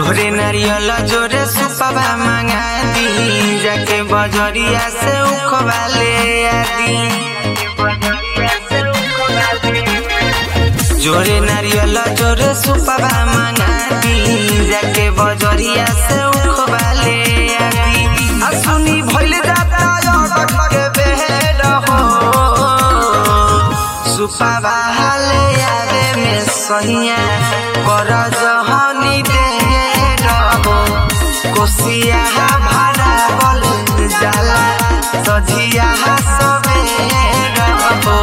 जोरे नारियल जोरे सुपवा मंगा दी जाके बजरिया से उखवा ले आदी जोरे नारियल जोरे सुपवा मंगा दी जाके बजरिया से उखवा ले आदी आ सुनी भइल जाता अटक के बेड हो सुपवा हाले आवे में सहिया कर जहनी दे रहो कोसिया भाड़ा बल जाला सजिया सबे रहो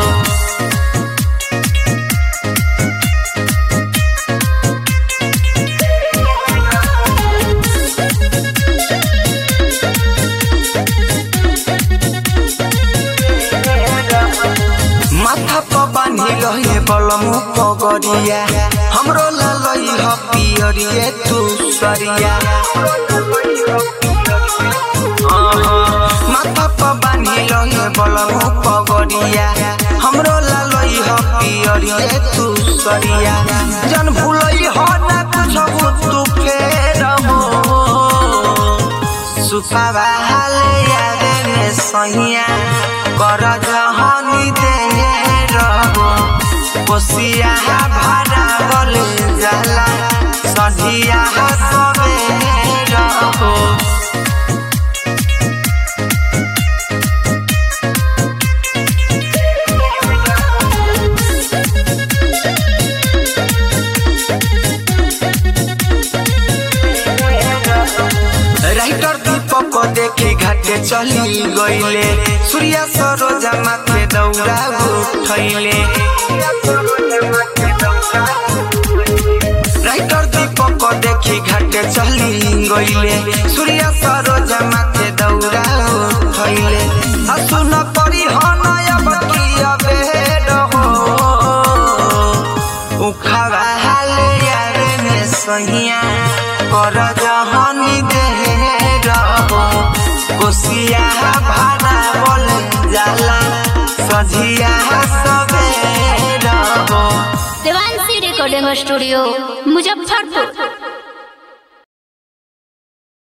माथा पर बांधी रहे बलम पगरिया हमरो ललई ह पियरिए तू सरिया माथा पर बांधी रहे बलम पगरिया हमरो ललई ह पियरिए तू सरिया जन भूलई ह ना कुछो तू फेर हो सुपावा हाले यादे में सहिया कर जहनी दे रहो कोसिया भाड़ा बोले जाला सधिया सबे रहो राइटर दीपक को देखी घाटे चली गईले सूर्या सरोजा माथे दौड़ा उठैले राइटर दीपक को देखी घाटे चली गईले सूर्या सरोजा माथे दौड़ा उठैले आ सुन परी हो नया बकिया बेड हो उखावा हाले यारे में सहिया कर जहनी दे रहो कोसिया भाड़ा बोले जाला सझिया सबे रहो देवांशी रिकॉर्डिंग स्टूडियो मुजफ्फरपुर